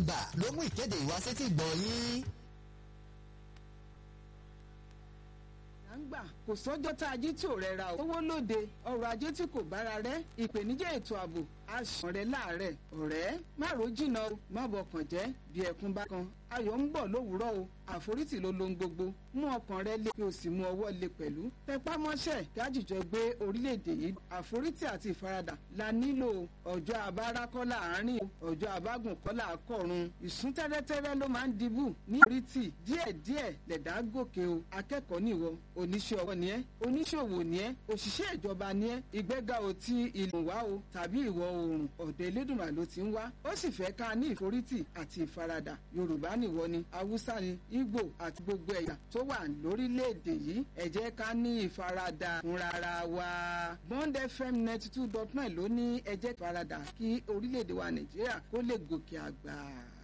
ibà ló mú ìkéde ìwásétí gbọ̀ yín. à ń gbà kò sọ́jọ́ tá a jí tí ò rẹra o. owó lóde ọrọ̀ ajé tí kò bára rẹ̀ ìpèníjà ètò ààbò aṣàn rẹ̀ láàárẹ̀ ọ̀rẹ́ má ro jìnnà o má bọkàn jẹ́ bí ẹkún bá kan ayọ̀ ń bọ̀ lówùúrọ̀ o àforítì ló lohun gbogbo mú ọkàn rẹ lé kí o sì mú ọwọ́ lé pẹ̀lú tẹpá mọ́ṣẹ́ gájìjọ gbé orílẹ̀-èdè yìí àforítì àti ìfaradà la nílò ọjọ́ abára kọ́ láàárín ọjọ́ abágùn kọ́ làákọ̀run ìsún tẹ́rẹ́tẹ́rẹ́ ló máa ń dibù ní oríìtì díẹ̀díẹ̀ lẹ̀dá gòkè o akẹ́kọ̀ọ́ nìwọ oníṣẹ́ ọwọ́ ni ẹ́ oníṣòwò ni ẹ́ òṣìṣẹ́ ìjọba ni ẹ́ ìgbéga ò ti ìlú wá o tàbí ìwọ̀ oòrùn ọ̀dọ̀ elédùnmá ló ti ń wá ó sì fẹ́ ká ní ìforítì àti ìfaradà yorùbá nìwọ ni haúsá ni ìgbò àti gbogbo ẹ̀yà tó wà lórílẹ̀‐èdè yìí ẹ jẹ́ ká ní ìfaradà fúnra wa bond fm ninety two dot nine ló ní ẹ jẹ́ ìfaradà kí orílẹ̀‐èdè wa nàìjíríà kó lè gòkè àgbà.